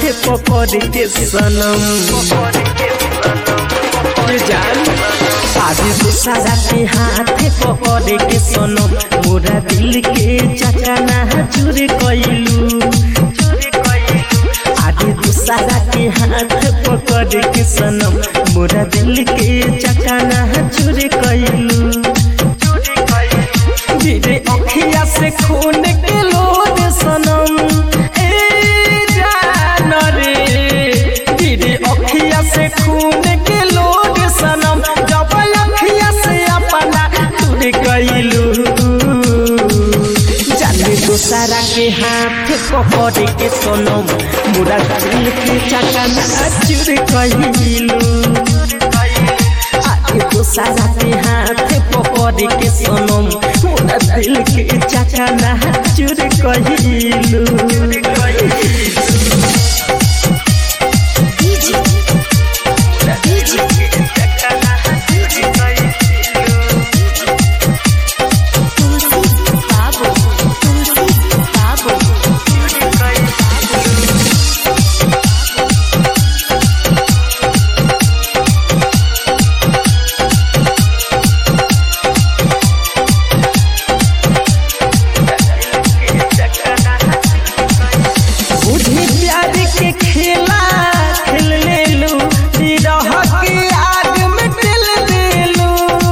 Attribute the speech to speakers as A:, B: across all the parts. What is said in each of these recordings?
A: पकड़ के सनम ये जान आदि दूसरा के हाथ पकड़ के सनम मोरा दिल के चकना चूर कइलू आदि दूसरा के हाथ पकड़ के सनम मोरा दिल के चकना चूर कइलू गिरे अखिया से खून के लोद सनम ए जान रे गिरे अखिया से खून के लोद सनम जब अखिया से अपना तुर गइलू जाने दूसरा के हाथ पकड़ के सनम मुरा दिल के चकना चूर कइलू आगे दूसरा के हाथ पकड़ के सनम मोरा दिल के चकना चूर कइलू
B: तुलसी बाबू तुलसी बाबू
A: बुझी प्यार के खेला खेल ले लू विरह के आग में दिल दे लू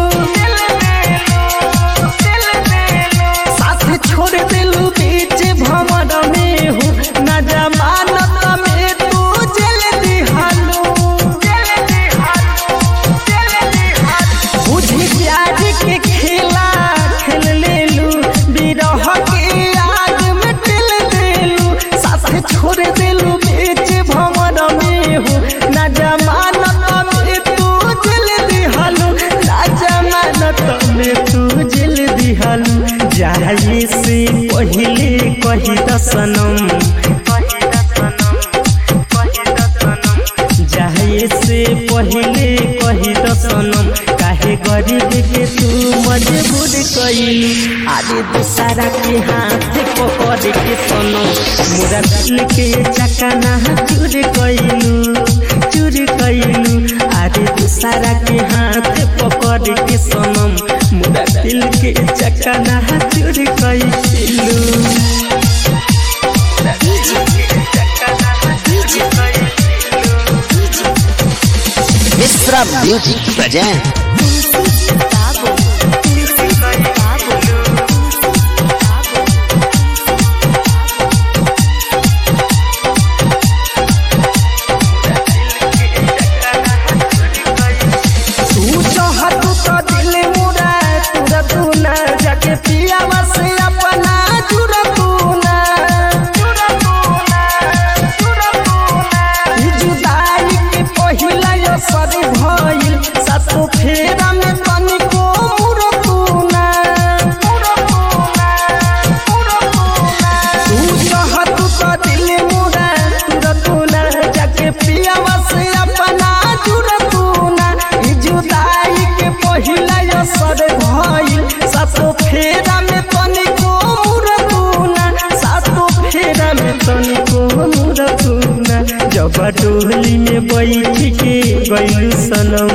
A: साथ छोड़ दिलू बीच भंवर में हूँ न जमानत में तू जल दिहालू बुझी प्यार के खेला खेल ले लू विरह के आग में दिल देलू साथ छोड़ दिलू बीच भंवर में हूँ न जमानत में तू जल दिहालू न जमानत में तू जल दिहालू जाए से पहले कही दसनम जाए से पहले कही दसनम काहे गरीब के तू मजबूर कइलू आदि दूसरा के हाथ पकड़ के सनम मोरा दिल के चकना चूर कइलू चूर कइलू आदि दूसरा के हाथ पकड़ के सनम मोरा दिल के चकना चूर कइलू
C: मिश्रा म्यूजिक प्रेजेंट
B: तुलसी बाबू तुलसी बाबू
A: तू चाहत तो दिल मुरा तुरा तू ना जाके पिया से अपना जुरा तू ना ई जुदाई के पहिला यो सदी भइल सातो फेरा में तनिको मुरा तू ना तू चाहत तो दिल मुरा तुरा तू ना जाके पिया से अपना जुरा तू ना ई जुदाई के पहिला यो सद भइल सातो फेरा में तनिको मुरा तू ना सातो फेरा में तनिको मुरा तू ना जब डोली में बैठ के गइलू सनम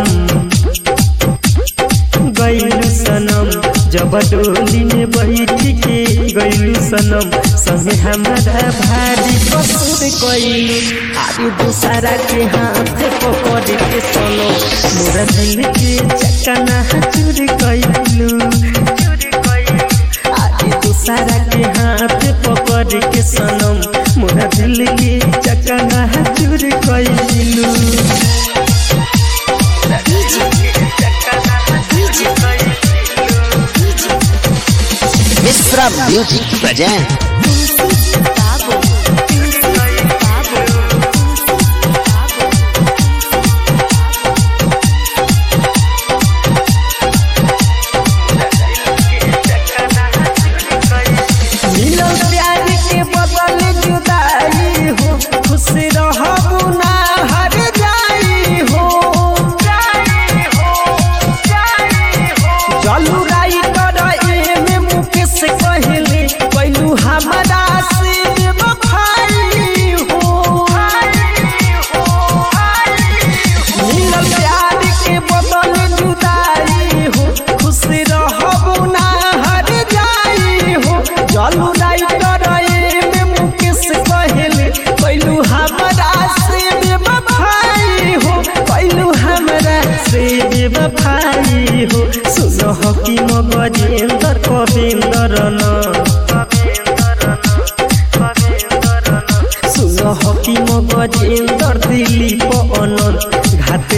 A: गइलू सनम जब डोली में बैठ के गइलू सनम संगे हमारा भारी कसूर कइलू आदि दूसरा के हाथ पकड़ के सनो मोरा दिल के चकना चूर कइलू आदि दूसरा के हाथ पकड़ के सनम मोरा दिल के चकना चूर कइलू
C: मिश्रा म्यूजिक प्रेजेंट
B: तुलसी बाबू तुलसी बाबू
A: मिलल प्यार के बदल जुदाई हो खुश रहबू ना हर जाई हो जलू राई कर एमे मुकेश कहले कैलू हमरा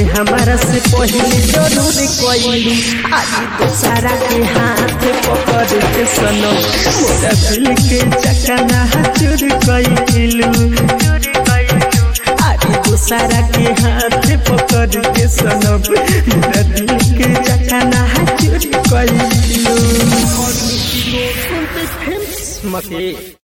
A: हमारा से पहले जरूर कइलू आज दोसरा के हाथ पकड़ के सनम मोरा दिल के चकना चूर कइलू आज दोसरा के हाथ पकड़ के सनम मोरा दिल के चकना चूर कइलू मके